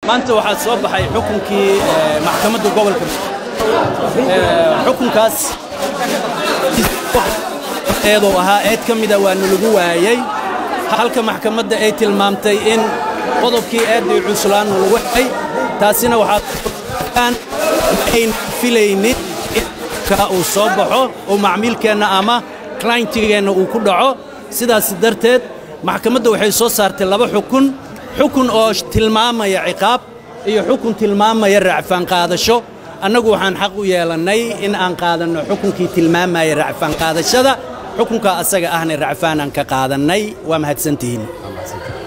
maanta waxaa soo baxay xukunkii maxkamadda gobolka xukunkaas eeduu ahaa eed ka mida waa nalagu waayey halka maxkamadda ay tilmaamtay in qodobkii eeddii cuslaanna lagu xay taasina waxaa ayn filaynin ka uu soo baxo oo macmiilkeenna ama clientigeenna uu ku dhaco sidaas darteed maxkamadda waxay soo saartay laba xukun xukun oo tilmaamaya ciqaab iyo xukun tilmaamaya racfaan qaadasho annagu waxaan xaq u yeelannay in aan qaadanno xukunkii tilmaamaya racfaan qaadashada xukunkaa asaga ahna racfaanaan ka qaadannay waa mahadsantihiin